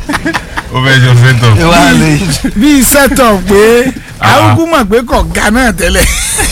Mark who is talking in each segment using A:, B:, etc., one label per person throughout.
A: ó fẹ́ jọ sẹ́tọ̀.
B: ẹ wá lè
C: bíi sẹ́tọ̀ pé
A: Ah.
C: arúgbó mọ̀ pé kò ga náà tẹ́lẹ̀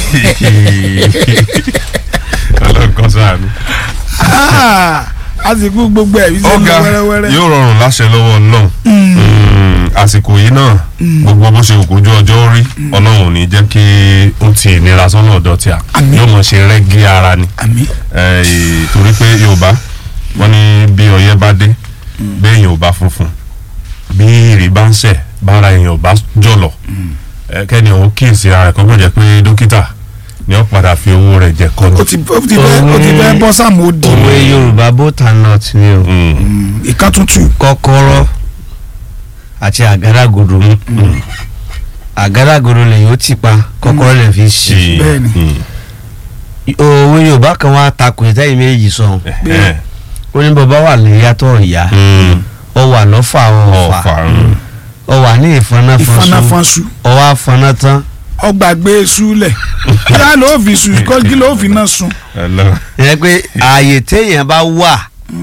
A: ọlọ́kọ́ sàánú.
C: Ah, a sì kú gbogbo ẹ̀ bí sẹ́nu
A: ọ̀gá
C: wẹ́rẹ́wẹ́rẹ́
A: yóò rọrùn láṣẹ lọ́wọ́ náà àsìkò yìí náà gbogbo bó ṣe òkójú ọjọ́ rí ọlọ́run ò ní jẹ́ kí ó ti ìnira sọ́nà ọ̀dọ́ tí a
C: Àmín.
A: yóò mọ̀ ṣe rẹ́gí ara ni
C: àmì
A: Eh, torí pé yorùbá wọ́n ní bí ọyẹ́ bá dé béèyàn ò bá funfun bí ìrì bá ń sẹ̀ bára èèyàn ò bá jọ̀lọ̀ eh, kẹ́ni òun kíyèsí ara rẹ̀ kó gbọ́dọ̀ jẹ́ pé dókítà ni ó padà fi owó rẹ̀ jẹ kọ́
C: ó ti ó ti fẹ́ ó ti fẹ́ bọ́ sáàmù ó di
B: òwe yorùbá both and not ni o
C: ìkan tuntun
B: kọ́kọ́rọ́ àti àgádágodo àgádágodo lèyìn ó ti pa kọ́kọ́rọ́ lè fi ṣí
C: Bẹ́ẹ̀ni.
B: òwe yorùbá kan wá takò ìtẹ́yìn méjì sọ ó ní bàbá wà lè yàtọ̀ ìyá ọ wà lọ́fà ọ̀fà
A: ọ̀fà
B: ọ wà ní ìfọnáfọnṣu
C: ìfọnáfọnṣu
B: ọ wá fọná tán
C: ọgbàgbé súlẹ̀ kí á ló fi sùn kó kí ló fi náà sùn
B: ìyẹn pé ààyè téèyàn bá wà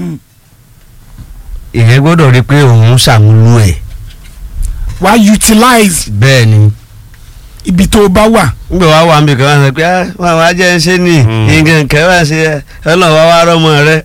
B: ìyẹn gbọ́dọ̀ rí pé òun ṣàmúlò ẹ̀
C: wá utilize
B: bẹ́ẹ̀ ni
C: ibi tó o bá wà
B: nígbà wá wà níbi kan wá sọ pé ah wọn àwọn ajẹ́ ń ṣe ní nǹkan kan wá ṣe ọlọ́run wá wá rọ́mọ rẹ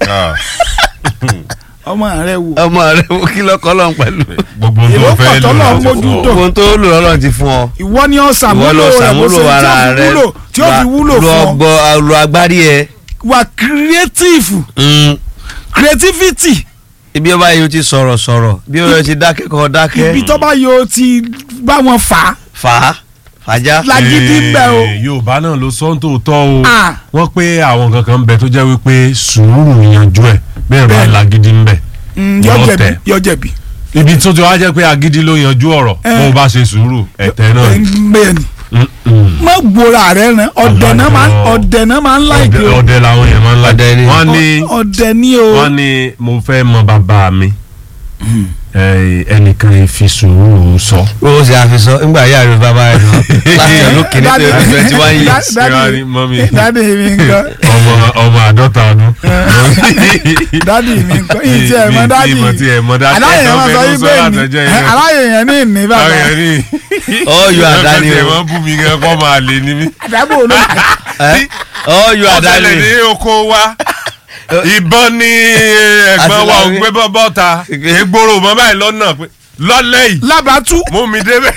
C: ọmọ rẹ wò
B: ọmọ rẹ wo kí lọ́kọ́ lọ́n pẹ̀lú
A: gbogbo
C: Ìwọ
A: tó fẹ́
C: pọ̀
A: lò
C: tọ́lọ̀
A: láti
C: mójú
A: fún
C: tó.
A: ọ.
B: ohun tó lò lọ́lọ́run ti fún ọ
C: ìwọ ni ọ
B: ìwọ
C: sàmúlò
B: lọ
C: rẹ bó
B: ṣàmúlò
C: ṣe
B: ara
C: tí ó fi
B: rẹ
C: wúlò tí ó fi wúlò
B: lọ
C: fún ọ
B: gbọ́ lọ agbárí ẹ
C: wà creative creativity
B: ibi ọba yìí ó ti sọ̀rọ̀ sọ̀rọ̀ bí ó ti dákẹ́ kọ́ dákẹ́
C: ibi tó bá yọ ti bá wọn fà á
B: fà á fàájà
C: lágídí ń bẹ o
A: Eh, yorùbá náà ló sọ ń tòótọ́ o
C: Ah.
A: wọ́n pé àwọn kankan ń bẹ tó jẹ́ wípé sùúrù yanjú ẹ̀ bẹ́ẹ̀ bá
C: Bẹ́ẹ̀.
A: lagídí ń bẹ
C: Mm,
A: Yọ
C: yọ jẹ̀bi
A: tẹ̀.
C: yọ jẹ̀bi
A: ibi tó ti wá jẹ́ pé agídí ló yanjú ọ̀rọ̀
C: Eh.
A: bó o bá ṣe sùúrù ẹ̀tẹ́ náà ni.
C: bẹ́ẹ̀ ni
A: Mm, mm.
C: má gbóra rẹ rẹ ọ̀dẹ̀ náà máa ń
A: Àgbàdo.
C: ọ̀dẹ̀ náà máa ń láìpẹ́
A: ọdẹ
C: o
A: ọdẹ làwọn yẹn máa ń
B: Ọdẹ
A: lájẹ
B: ni.
A: wọ́n ní
C: ọ̀dẹ̀ ni o
A: wọ́n ní mo fẹ́ mọ bàbá mi Eh, ẹnìkan fi sùúrù sọ.
B: ó ṣe àfisọ nígbà yà rẹ bàbá rẹ nù láti ọdún kìíní tó yẹ twenty one years
C: Dádì-
A: Ṣé wàá rí mọ́mí?
C: dádì mi nǹkan
A: ọmọ ọmọ àádọ́ta ọdún.
C: dádì mi nǹkan ìyí tí ẹ mọ
A: Mi-
C: dádì
A: mi- mi tí ẹ mọ dádì.
C: aláyè yẹn máa sọ
A: Ẹ̀dọ́
C: yí
A: fẹ́
C: pé
A: ló sọ
C: ní
A: látọjọ́ yẹn.
C: aláyè yẹn ní ìní bàbá
A: Àwọn yẹn ní.
B: ọyọ àdáni
A: Lọ́kàn tí ẹ
B: o
A: máa ń bú mi gan kọ́ máa lè ní mí.
C: àdàbò ló
B: ẹ? ọyọ àdáni
A: ọ̀sẹ̀lẹ̀ ní oko wa ìbọn ní ẹ̀gbọ́n wa ò
B: Àtìláwí.
A: gbé bọ́bọ́ ta egboro mọ́ báyìí lọ́nà pé lọ́lẹ́ yìí
C: lábàtú
A: mú mi débẹ̀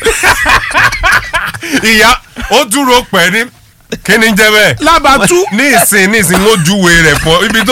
A: ìyá ó dúró pẹ̀ ní kí ni jẹ́ bẹ́ẹ̀
C: lábàtú
A: ní ìsìn ní ìsìn ló júwe rẹ̀ pọ̀ ibi tó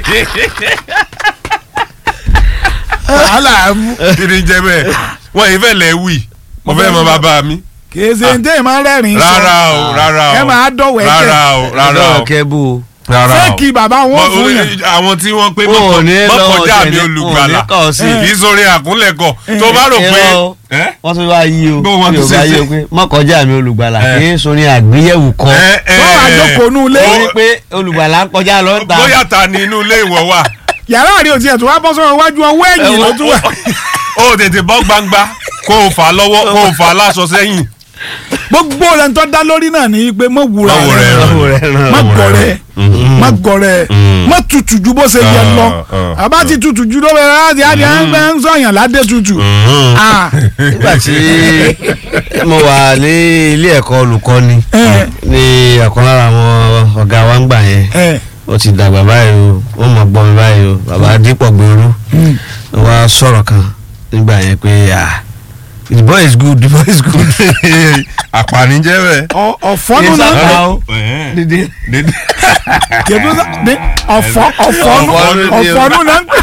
C: wàhálà mú
A: kí ni jẹ́ bẹ́ẹ̀ wọ́n yìí fẹ́ lẹ́ wì mo fẹ́ mọ bàbá mi
C: kìí ṣe ní tẹ́yìn máa ń rẹ́rìn-ín sọ
A: rárá o rárá o
C: ẹ máa dọ̀wẹ́
A: rárá
C: kẹ́
A: o rárá o
B: ọdọ kẹbù o
A: rárá o
C: fẹ́ẹ̀kì bàbá wọn
A: Mọ-
C: fún yàn
A: àwọn tí wọ́n pé
B: Wọn ò ní
A: mọ́kànjá
B: lọ́wọ́
A: mi
B: tẹ̀lé-
A: olùgbàlà
B: wọn ò ní kà ọ́ sí.
A: kì í sórí àkúnlẹ̀kọ̀ tó bá rò pé
B: Irọ́ o.
A: ẹ́?
B: wọ́n tún wá yí o
A: Bó wọ́n
B: tí
A: tún
B: o
A: ṣe
B: bá yí
A: ṣe.
B: o pé mọ́kànjá mi olùgbàlà
A: Ẹ.
B: kì í sọ ní àgbéyẹ̀wò kan
A: ẹ́, ẹ́,
C: wọ́n wá jókòó nú ilé
B: torí pé olùgbàlà ń kọjá lọ ń ta
A: bóyá ta ni inú ilé ìwọ wà
C: yàrá àrí òtí ẹ̀ tó wá bọ́ sọ́wọ́ iwájú ọwọ́ ẹ̀yìn ló tún wà
A: ó tètè bọ́ gbangba kó o fà á lọ́wọ́ kó o fà á láṣọ sẹ́yìn.
C: gbogbo rẹ̀ ń tọ́ dá lórí náà ní pé mọ̀ wúra
A: Má wo
C: rẹ̀
A: rẹ̀ ràn.
B: Ọwọ́ rẹ̀ ràn.
C: má
A: Má wo
C: gọ̀rẹ́
A: rẹ̀.
C: má gọ̀rẹ́
A: Mm.
C: má tutù ju bó ṣe yẹ
A: Ah,
C: lọ
A: ah,
C: àbá ti tutù ju lóore láti àdì àgbẹ̀ ń sọ̀yàn ládé tutù Ah,
B: nígbà tí mo wà ní ilé ẹ̀kọ́ olùkọ́ni
C: ẹ,
B: ní ọ̀kan lára àwọn ọ̀gá wa ń gbà yẹn
C: ẹ,
B: ó ti dàgbà báyìí o ó mọ̀ gbọ́ mi báyìí o bàbá dípọ̀ gbèrú
C: mm.
B: ó wá sọ̀rọ̀ kan nígbà yẹn pé ah the boy is good the boy is good.
A: àpàní jẹ́ bẹ́ẹ̀.
C: Ọ- ọ̀fọ́nù
B: Yes,
C: náà
B: sir.
C: pé
B: How? dídí
C: kébí ní ọ̀fọ́ ọ̀fọ́nù
B: Ọ̀fọ́nù ni o.
C: ọ̀fọ́nù náà ń pè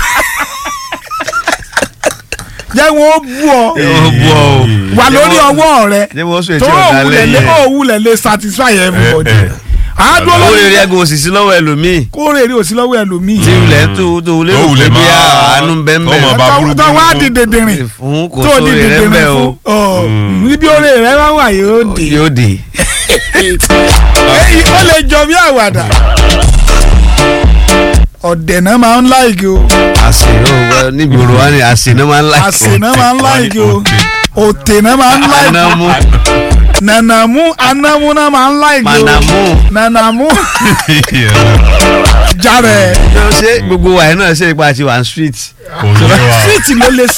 C: jẹ́ wọn ó bú ọ
B: ó bú ọ o.
C: wà lórí ọwọ́ rẹ
B: ṣé mo sọ
C: tó
B: ètò ọ̀gá
C: òwúlẹ̀ lé
B: lẹ́yìn ẹ̀
C: òwúlẹ̀ lé satisfy everybody
A: Eh, eh.
C: àádọ́
B: owó
C: lórí
B: rere ẹgbẹ́ òsìsí lọ́wọ́ ẹlòmíì
C: kóòrè rí òsì lọ́wọ́ ẹlòmíì
B: tí ilẹ̀ tó tó lérò
A: Tó
B: pé
A: wulẹ̀
B: bí
A: máa-
B: àánú
A: tó
B: bẹ́ẹ̀
A: mọ̀ bá burú
C: tó wá
A: burú.
C: di dèdèrìn
B: fún kò
C: tó di
B: sóore rẹ
C: dèdèrìn
B: bẹ́ẹ̀
C: fún
B: o
C: ọ níbi oore rẹ wá wà yóò dé
B: yóò dé.
C: èyí ó lè jọ bí àwàdà ọ̀dẹ̀ náà máa ń láìkí o
B: àsè ó níbi òrò wa ni àsè náà máa ń láì.
C: àsè náà máa ń láìkí o òtè náà máa ń láìkí
B: anamu
C: nànàmú anámú náà máa ń láìkí o
B: manamu
C: nànàmú jàre
B: ṣé gbogbo wa yẹn náà ṣe ipa àti one street.
A: kò yé wa.
C: síìtì ló lè